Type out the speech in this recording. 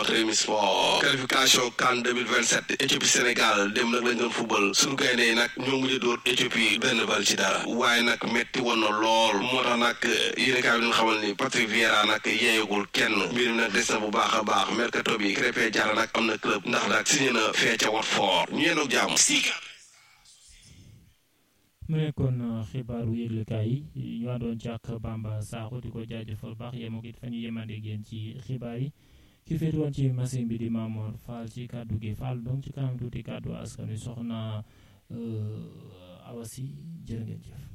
Rewmi Sport qualification CAN 2027 Éthiopie Sénégal dem nag lañ doon football suñu gaynde yi nag ñoo mujj dóor Éthiopie benn bal ci dara waaye nag metti woon na lool moo tax nag yéen kaay bi ñu xamal ni Patrick Vieira nag yeeyagul kenn mbir mi nag des na bu baax a baax mercato bi Krépin Diatta nag am na club ndax nag signé na fee ca Watford ñu yéen ak jàmm mu nekkoon xibaaru yëglekaay yi ñu àndoon ci ak Bamba Sakho di ko jaajëfal baax yemoo it fa ñu yemandee génn ci xibaar yi ki féete woon ci machine bi di Mamour Fall ci kàddu gi Fall donc ci kanam tuuti kàddu askan wi soxna Awasi jërë ngeen jëf